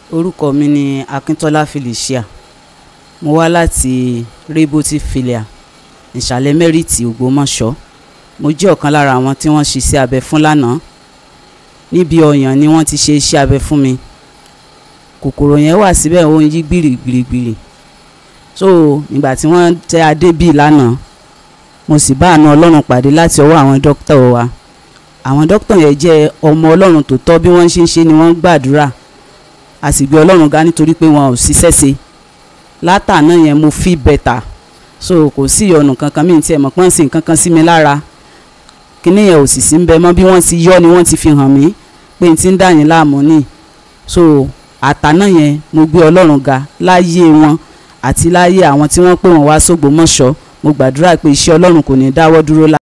orúkọ mi ni akíntọ́lá felicia mo wá láti reboti filia ìsàlẹ̀ mẹ́rìtì ògbómọ̀ṣọ́ mo jẹ́ ọ̀kan lára àwọn tí wọ́n ṣiṣẹ́ abẹ fún lánàá níbi ọyàn ni wọ́n ti ṣe iṣẹ́ abẹ fún mi kòkòrò yẹn wà síbẹ̀ ó ń yí gbìrìgbìrìgbìrì so ìgbà tí wọ́n tẹ adé bíi lánàá mo sì bá àánú ọlọ́run pàdé láti ọwọ́ àwọn dókítà wa àwọn dókítà yẹn jẹ́ ọmọ ọlọ́run tó tọ́ bí wọ́n ṣe ń ṣe ni wọ́n ń gbàdúrà a sì gbé ọlọ́run ga nítorí pé wọn ò ṣiṣẹ́ ṣe látàná yẹn mo feel better so kò sí ìyọnu kankan mi tí ẹ mọ̀ pọ́n sí nǹkan kan sí mi lára kíní yẹn ò sì sí ń bẹ mọ́ bí wọ́n ti yọ ni wọ́n ti fi hàn mí pé n ti ń dà yín láàmú ni so àtàná yẹn mo gbé ọlọ́run ga láyé wọn àti láyé àwọn tí wọ́n pè wọ́n wá sógbómọ̀ṣọ́ mo gbàdúrà pé iṣẹ́ ọlọ́run kò ní dáwọ́ dúró